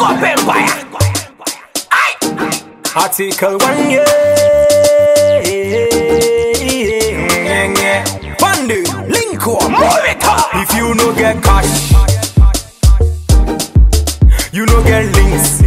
up empire. Article 1, yeah. yeah, yeah. Fundy, link up. Move it up. If you no get cash, you no get links.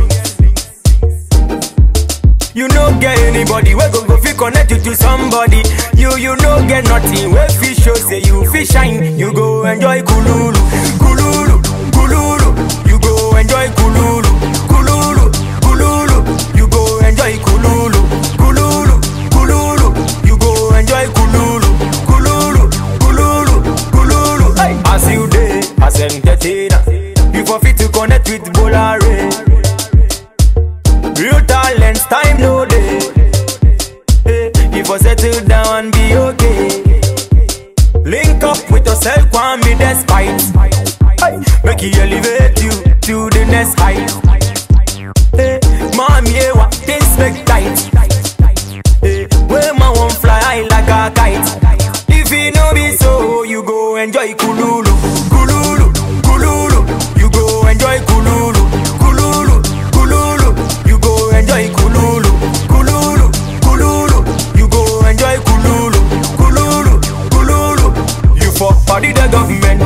You no get anybody we go go fi connect you to somebody. You you no get nothing. We fi show say you fi shine. You go enjoy kululu, kululu, kululu. You go enjoy kululu, kululu, kululu. You go enjoy kululu, kululu, kululu. You go enjoy kululu, kululu, kululu, kululu. Hey. As you day, as entertainer, you for fit to connect with Bolare. Real talents, time no day. Hey, you for settle down and be okay. Link up with yourself, and be despite. Hey, make you elevate you to the next height. Hey, mommy, yeah, what things make tight. Hey, where my one fly high like a kite. If it no be so, you go enjoy kululu, kululu, kululu. You go enjoy kululu, kululu, kululu. You go enjoy kululu, kululu, kululu. You go enjoy kululu, kululu, kululu. You for body the government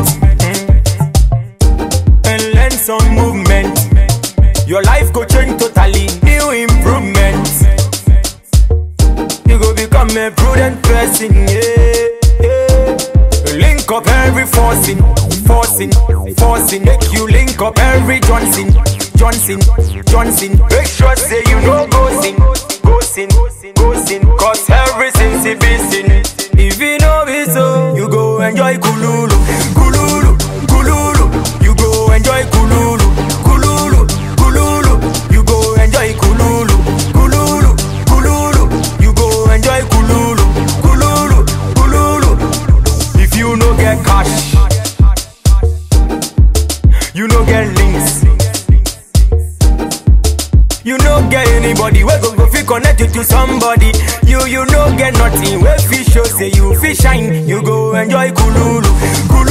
mm, and learn some movement. Your life go change totally, new improvements. You go become a prudent person, yeah, yeah. Link up every forcing, forcing, forcing. Make you link up every Johnson, Johnson, Johnson. Make sure say you know go sin, go sin, go sin. Cause everything's a be sin. If you know it so, you go enjoy kululu, kululu, kululu. You go enjoy kululu, kululu, kululu. You go enjoy kululu, kululu, kululu. You go enjoy kululu, kululu, kululu. If you no get cash, you no get links. You no get anybody we go go fi connect you to somebody. You you no get nothing we fi show say you fi shine. You go enjoy kululu, kululu.